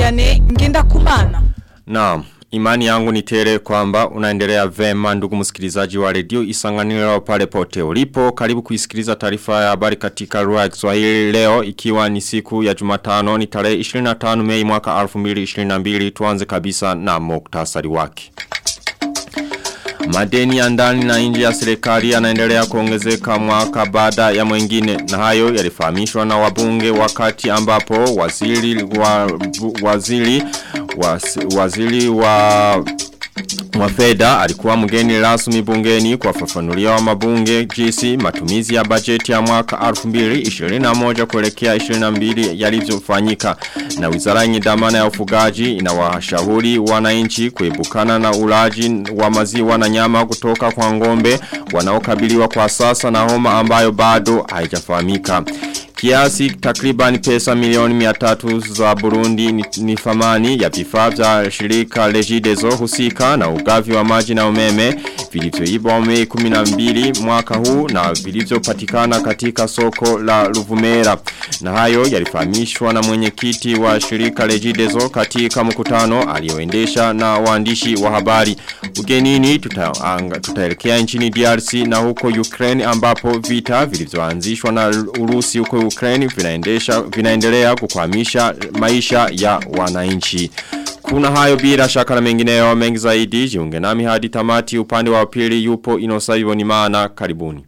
Vianney Ngendakumana. Naam. Imani yangu ni tele kwamba unaendelea vema ndugu msikilizaji wa redio isanganiro pale pote ulipo. Karibu kuisikiliza taarifa ya habari katika lugha ya Kiswahili leo ikiwa ni siku ya Jumatano ni tarehe 25 Mei mwaka 2022 tuanze kabisa na muktasari wake. Madeni ya ndani na nje ya serikali yanaendelea kuongezeka mwaka baada ya mwingine na hayo yalifahamishwa na wabunge wakati ambapo waziri wa waziri waziri wa wa fedha alikuwa mgeni rasmi bungeni kwa fafanulia wa mabunge jinsi matumizi ya bajeti ya mwaka 2021 kuelekea 22 yalivyofanyika na wizara yenye dhamana ya ufugaji inawashauri wananchi kuebukana na ulaji wa maziwa na nyama kutoka kwa ngombe wanaokabiliwa kwa sasa na homa ambayo bado haijafahamika Kiasi takriban pesa milioni miatatu za Burundi ni, ni famani ya vifaa vya shirika Regideso husika na ugavi wa maji na umeme vilivyoibwa Mei 12 mwaka huu na vilivyopatikana katika soko la Ruvumera. Na hayo yalifahamishwa na mwenyekiti wa shirika Regideso katika mkutano alioendesha na waandishi wa habari. Ugenini tutaelekea tuta nchini DRC na huko Ukraine ambapo vita vilivyoanzishwa na Urusi huko Ukraine vinaendesha vinaendelea kukwamisha maisha ya wananchi. Kuna hayo bila shaka na mengineyo mengi zaidi jiunge nami hadi tamati upande wa pili yupo inosabibo ni maana karibuni.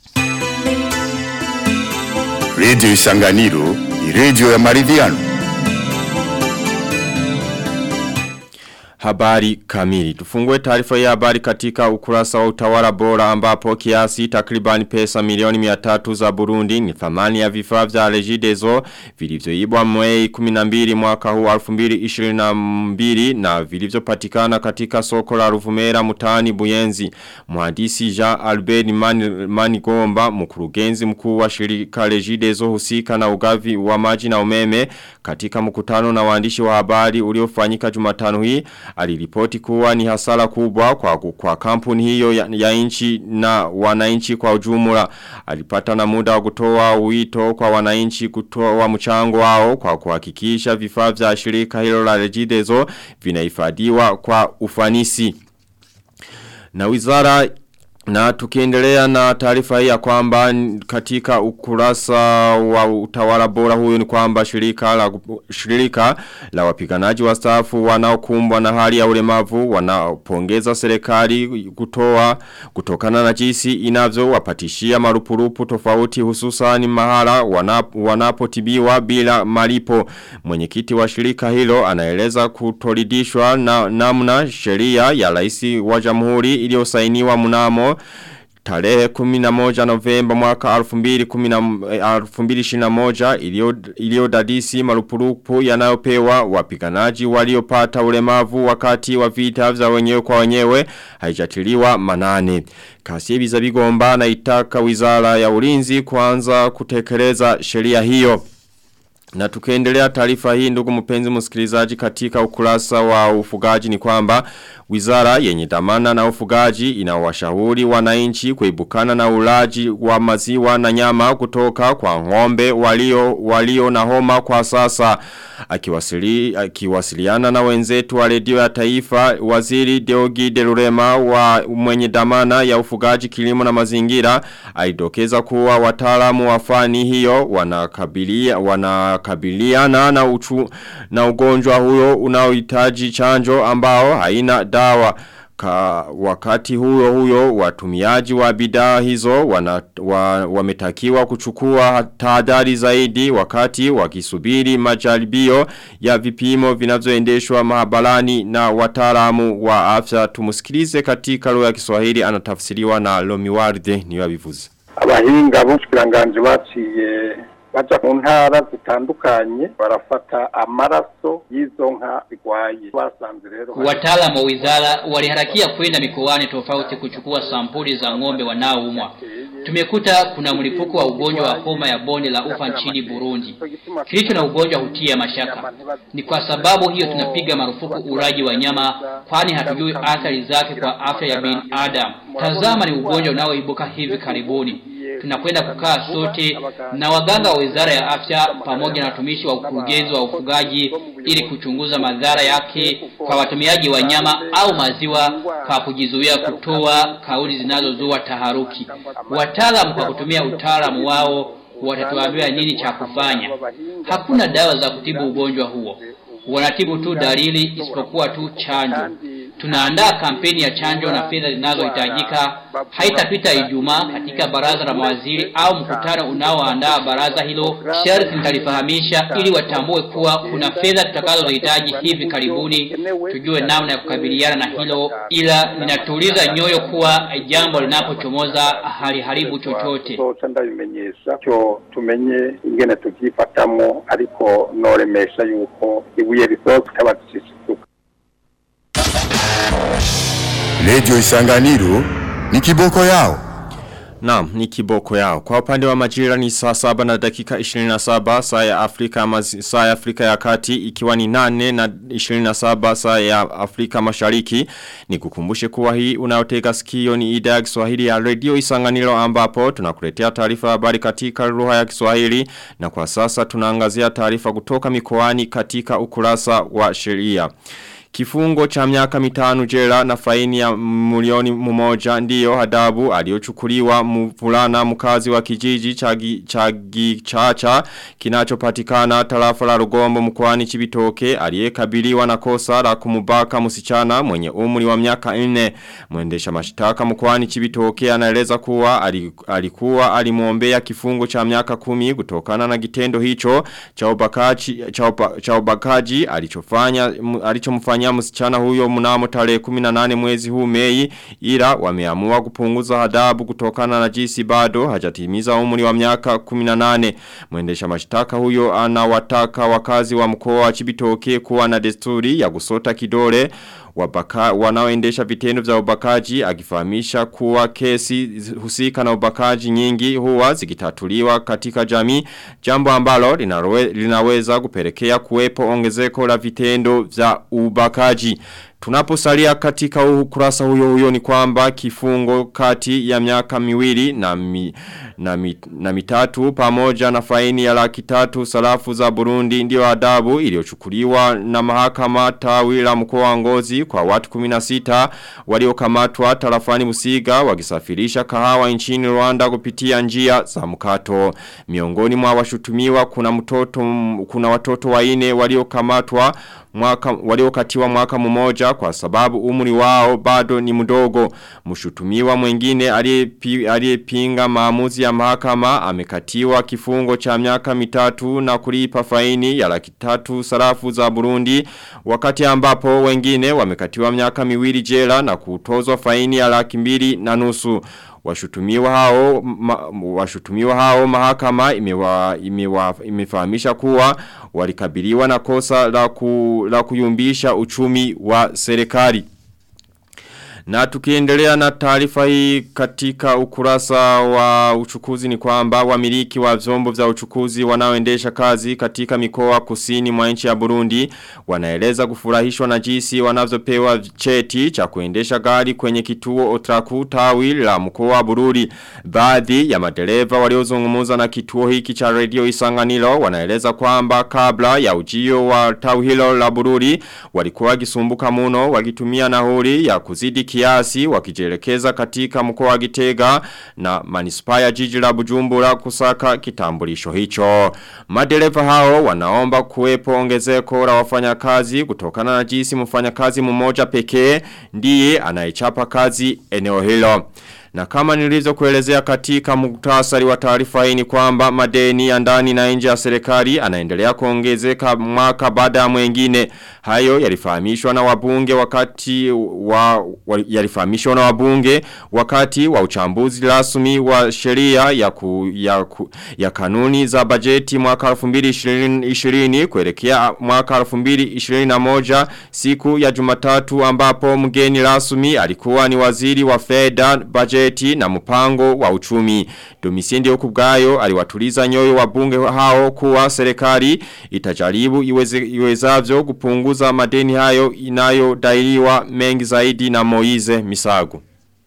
Radio Isanganiro ni radio ya maridhiano. Habari kamili. Tufungue taarifa ya habari katika ukurasa wa utawala bora ambapo kiasi takribani pesa milioni miatatu za Burundi ni thamani ya vifaa vya Regideso vilivyoibwa Mei 12 mwaka huu 2022 na vilivyopatikana katika soko la Ruvumera mtaani Buyenzi. Mhandisi Jean Albert Manigomba mkurugenzi mkuu wa shirika Regideso husika na ugavi wa maji na umeme katika mkutano na waandishi wa habari uliofanyika Jumatano hii aliripoti kuwa ni hasara kubwa kwa, kwa kampuni hiyo ya, ya inchi na wananchi kwa ujumla. Alipata na muda wa kutoa wito kwa wananchi kutoa mchango wao kwa kuhakikisha vifaa vya shirika hilo la Regideso vinahifadhiwa kwa ufanisi. Na wizara na tukiendelea na taarifa hii ya kwamba katika ukurasa wa utawala bora huyu ni kwamba shirika la, shirika la wapiganaji wa stafu wanaokumbwa na hali ya ulemavu wanapongeza serikali kutoa kutokana na jinsi inavyo wapatishia marupurupu tofauti hususani mahala wanap, wanapotibiwa bila malipo. Mwenyekiti wa shirika hilo anaeleza kutoridishwa na namna sheria ya rais wa jamhuri iliyosainiwa mnamo Tarehe 11 novemba mwaka 2021 ilio dadisi marupurupu yanayopewa wapiganaji waliopata ulemavu wakati wa vita vya wenyewe kwa wenyewe haijatiliwa manane. Kasi biza bigomba na itaka wizara ya ulinzi kuanza kutekeleza sheria hiyo. Na tukiendelea taarifa hii ndugu mpenzi msikilizaji katika ukurasa wa ufugaji ni kwamba wizara yenye dhamana na ufugaji inawashauri wananchi kuibukana na ulaji wa maziwa na nyama kutoka kwa ngombe walio walio na homa kwa sasa akiwasili akiwasiliana na wenzetu wa redio ya taifa waziri Deogi Delurema wa mwenye dhamana ya ufugaji kilimo na mazingira aidokeza kuwa wataalamu wa fani hiyo wanakabilia wanakabiliana na uchu na ugonjwa huyo unaohitaji chanjo ambao haina dawa Ka, wakati huyo huyo watumiaji wa bidhaa hizo wana, wa, wametakiwa kuchukua tahadhari zaidi wakati wakisubiri majaribio ya vipimo vinavyoendeshwa mahabalani na wataalamu wa afya tumusikilize katika lugha ya Kiswahili anatafsiriwa na Lomiwarde niyo abivuze abahinga b'ubushikiranganje baciye baja mu ntara zitandukanye barafata amaraso y'izo nka zigwaye basanze rero Wataalamu wa wizara waliharakia kwenda mikoani tofauti kuchukua sampuli za ng'ombe wanaoumwa. Tumekuta kuna mlipuko wa ugonjwa wa homa ya bonde la ufa nchini Burundi. Kilicho na ugonjwa hutia mashaka. Ni kwa sababu hiyo tunapiga marufuku ulaji wa nyama kwani hatujui athari zake kwa afya ya binadamu. Tazama ni ugonjwa unaoibuka hivi karibuni. tunakwenda kukaa sote na waganga wa Wizara ya Afya pamoja na watumishi wa ukurugenzi wa ufugaji ili kuchunguza madhara yake kwa watumiaji wa nyama au maziwa kwa kujizuia kutoa kauli zinazozua taharuki. Wataalamu kwa kutumia utaalamu wao watatuambia nini cha kufanya. Hakuna dawa za kutibu ugonjwa huo. Wanatibu tu dalili isipokuwa tu chanjo. Tunaandaa kampeni ya chanjo na fedha zinazohitajika. Haitapita Ijumaa katika baraza la mawaziri au mkutano unaoandaa baraza hilo. Sharti nitalifahamisha ili watambue kuwa kuna fedha tutakazohitaji hivi karibuni, tujue namna ya kukabiliana na hilo, ila ninatuliza nyoyo kuwa jambo linapochomoza haliharibu chochote. soca ndabimenyesha cyo tumenye ingene tuvyifatamo ariko noremesha yuko ibuye risohoka ikaba rishishituka Radio Isanganiro ni kiboko yao. Naam, ni kiboko yao. Kwa upande wa majira ni saa saba na dakika 27 saa ya Afrika mazi, saa ya Afrika ya kati ikiwa ni nane na 27 saa ya Afrika mashariki. Ni kukumbushe kuwa hii unaotega sikio ni idhaa ya Kiswahili ya Radio Isanganiro ambapo tunakuletea taarifa ya habari katika lugha ya Kiswahili na kwa sasa tunaangazia taarifa kutoka mikoani katika ukurasa wa sheria. Kifungo cha miaka mitano jela na faini ya milioni mmoja ndiyo adabu aliochukuliwa mvulana mkazi wa kijiji chagi, chagi chacha kinachopatikana tarafa la Rugombo mkoani Chibitoke aliyekabiliwa na kosa la kumubaka msichana mwenye umri wa miaka 4 mwendesha mashtaka mkoani Chibitoke anaeleza kuwa alikuwa alimuombea kifungo cha miaka kumi kutokana na kitendo hicho cha ubakaji cha, uba, cha ubakaji alichofanya alichomfanya kumfanyia msichana huyo mnamo tarehe 18 mwezi huu Mei ila wameamua kupunguza adabu kutokana na jinsi bado hajatimiza umri wa miaka 18 mwendesha mashtaka huyo anawataka wakazi wa mkoa wa Chibitoke kuwa na desturi ya kusota kidole wabaka, wanaoendesha vitendo vya ubakaji akifahamisha kuwa kesi husika na ubakaji nyingi huwa zikitatuliwa katika jamii jambo ambalo linawe, linaweza kupelekea kuwepo ongezeko la vitendo vya ubakaji Tunaposalia katika ukurasa huyo huyo ni kwamba kifungo kati ya miaka miwili na, mi, na, mi, na mitatu pamoja na faini ya laki tatu salafu za Burundi ndio adabu iliyochukuliwa na mahakama tawi la mkoa wa ngozi kwa watu 16 waliokamatwa tarafani Musiga wakisafirisha kahawa nchini Rwanda kupitia njia za mkato. Miongoni mwa washutumiwa kuna mtoto kuna watoto waine waliokamatwa mwaka waliokatiwa mwaka mmoja kwa sababu umri wao bado ni mdogo. Mshutumiwa mwingine aliyepinga maamuzi ya mahakama amekatiwa kifungo cha miaka mitatu na kulipa faini ya laki tatu sarafu za Burundi wakati ambapo wengine wamekatiwa miaka miwili jela na kutozwa faini ya laki mbili na nusu. Washutumiwa hao ma, washutumiwa hao mahakama imewa, imewa, imefahamisha kuwa walikabiliwa na kosa la, ku, la kuyumbisha uchumi wa serikali. Na tukiendelea na taarifa hii katika ukurasa wa uchukuzi ni kwamba wamiliki wa vyombo vya uchukuzi wanaoendesha kazi katika mikoa kusini mwa nchi ya Burundi wanaeleza kufurahishwa na jinsi wanavyopewa cheti cha kuendesha gari kwenye kituo Otraku tawi la mkoa wa Bururi. Baadhi ya madereva waliozungumza na kituo hiki cha radio Isanganiro wanaeleza kwamba kabla ya ujio wa tawi hilo la Bururi walikuwa gisumbuka muno wakitumia nauli ya kuzidi kiasi wakijelekeza katika mkoa wa Gitega na manispaa ya jiji la Bujumbura kusaka kitambulisho hicho. Madereva hao wanaomba kuwepo ongezeko la wafanyakazi kutokana na jinsi mfanyakazi mmoja pekee ndiye anayechapa kazi eneo hilo. Na kama nilizo kuelezea katika muktasari wa taarifa hii ni kwamba madeni ya ndani na nje ya serikali anaendelea kuongezeka mwaka baada ya mwengine. Hayo yalifahamishwa na wabunge wakati wa, wa yalifahamishwa na wabunge wakati wa uchambuzi rasmi wa sheria ya, ku, ya, ku, ya kanuni za bajeti mwaka 2020 kuelekea mwaka 2021 siku ya Jumatatu ambapo mgeni rasmi alikuwa ni waziri wa fedha bajeti na mpango wa uchumi. Domisiendi okubgayo aliwatuliza nyoyo wabunge hao kuwa serikali itajaribu iweze, iwezavyo kupunguza madeni hayo inayodairiwa mengi zaidi na Moize Misago.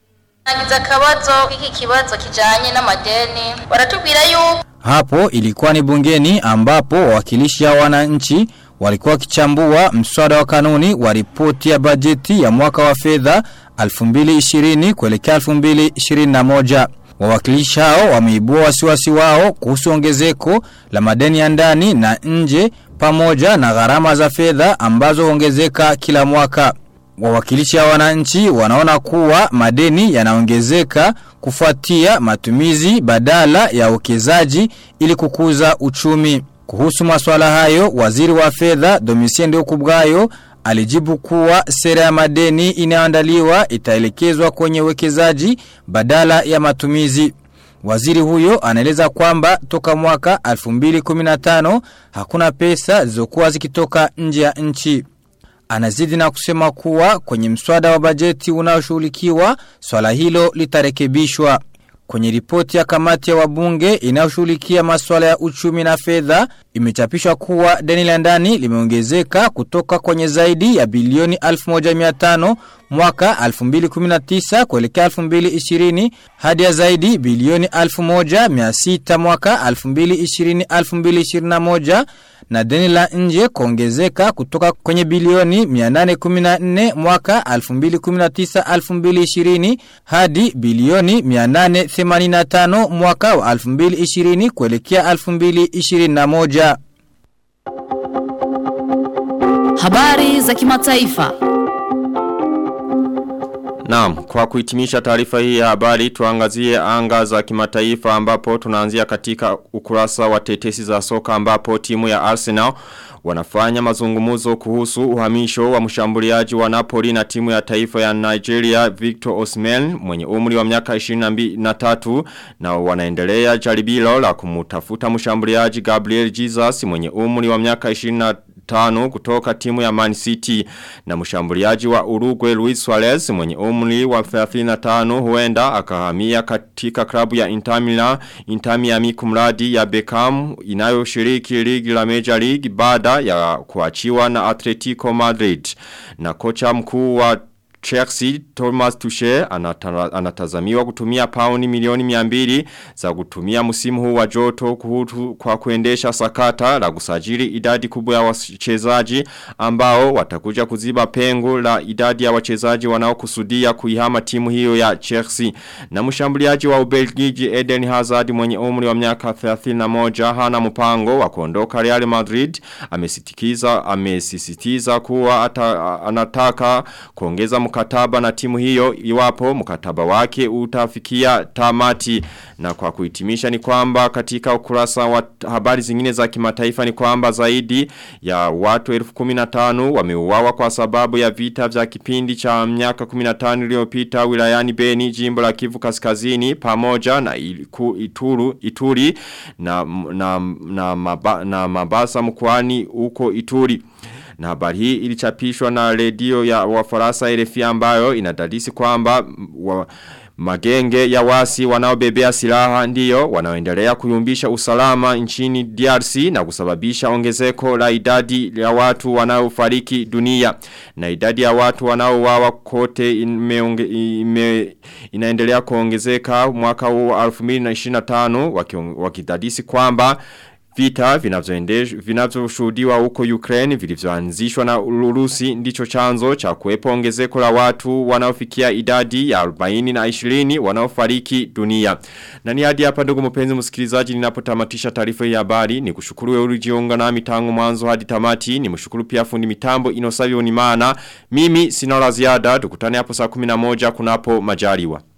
nagize akabazo k'iki kibazo kijanye n'amadeni baratubwira yuko Hapo ilikuwa ni bungeni ambapo wawakilishi ya wananchi walikuwa wakichambua mswada wa kanuni wa ripoti ya bajeti ya mwaka wa fedha 2020 kuelekea 2021. Wawakilishi hao wameibua wasiwasi wao kuhusu ongezeko la madeni ya ndani na nje pamoja na gharama za fedha ambazo huongezeka kila mwaka. Wawakilishi ya wananchi wanaona kuwa madeni yanaongezeka kufuatia matumizi badala ya uwekezaji ili kukuza uchumi. Kuhusu masuala hayo, waziri wa fedha Domitien Ndiyokubwayo alijibu kuwa sera ya madeni inayoandaliwa itaelekezwa kwenye uwekezaji badala ya matumizi. Waziri huyo anaeleza kwamba toka mwaka 2015 hakuna pesa zilizokuwa zikitoka nje ya nchi. Anazidi na kusema kuwa kwenye mswada wa bajeti unaoshughulikiwa swala hilo litarekebishwa. Kwenye ripoti ya kamati ya wabunge inayoshughulikia masuala ya uchumi na fedha imechapishwa kuwa deni la ndani limeongezeka kutoka kwenye zaidi ya bilioni 1500 mwaka 2019 kuelekea 2020 hadi ya zaidi bilioni 1600 mwaka 2020 2021 na deni la nje kuongezeka kutoka kwenye bilioni 814 mwaka 2019-2020 hadi bilioni 885 mwaka wa 2020 kuelekea 2021. Habari za kimataifa. Naam, kwa kuhitimisha taarifa hii ya habari tuangazie anga za kimataifa ambapo tunaanzia katika ukurasa wa tetesi za soka ambapo timu ya Arsenal wanafanya mazungumuzo kuhusu uhamisho wa mshambuliaji wa Napoli na timu ya taifa ya Nigeria Victor Osimhen mwenye umri wa miaka 23 na wanaendelea jaribilo la kumutafuta mshambuliaji Gabriel Jesus mwenye umri wa miaka 23 tano kutoka timu ya Man City na mshambuliaji wa Uruguay Luis Suarez mwenye umri wa 35 huenda akahamia katika klabu ya Inter Milan Inter Miami kumradi ya Beckham inayoshiriki ligi la Major League baada ya kuachiwa na Atletico Madrid na kocha mkuu wa Chelsea Thomas Tuchel anata, anatazamiwa kutumia pauni milioni miambiri za kutumia msimu huu wa joto kuhutu, kwa kuendesha sakata la kusajili idadi kubwa ya wachezaji ambao watakuja kuziba pengo la idadi ya wachezaji wanaokusudia kuihama timu hiyo ya Chelsea na mshambuliaji wa Ubelgiji Eden Hazard mwenye umri wa miaka 31 hana mpango wa kuondoka Real Madrid amesitikiza amesisitiza kuwa ata, anataka kuongeza mkataba na timu hiyo iwapo mkataba wake utafikia tamati na kwa kuhitimisha ni kwamba katika ukurasa wa habari zingine za kimataifa ni kwamba zaidi ya watu 1015 wameuawa kwa sababu ya vita vya kipindi cha miaka 15 iliyopita wilayani Beni jimbo la Kivu Kaskazini pamoja na iliku, ituru ituri na na na, maba, na mabasa mkoani huko Ituri na habari hii ilichapishwa na redio ya wafarasa RFI ambayo inadadisi kwamba wa, magenge ya wasi wanaobebea silaha ndiyo wanaoendelea kuyumbisha usalama nchini DRC na kusababisha ongezeko la idadi ya watu wanaofariki dunia na idadi ya watu wanaouawa kote ime, ime, inaendelea kuongezeka mwaka huu 2025 wakidadisi kwamba Vita vinavyoshuhudiwa huko Ukraine vilivyoanzishwa na Urusi ndicho chanzo cha kuwepo ongezeko la watu wanaofikia idadi ya 40 na 20 wanaofariki dunia. Na ni hadi hapa ndugu mpenzi msikilizaji ninapotamatisha taarifa ya habari ni kushukuru wewe ulijiunga nami tangu mwanzo hadi tamati ni mshukuru pia fundi mitambo Inosabi Unimana mimi sina la ziada tukutane hapo saa 11 kunapo majaliwa.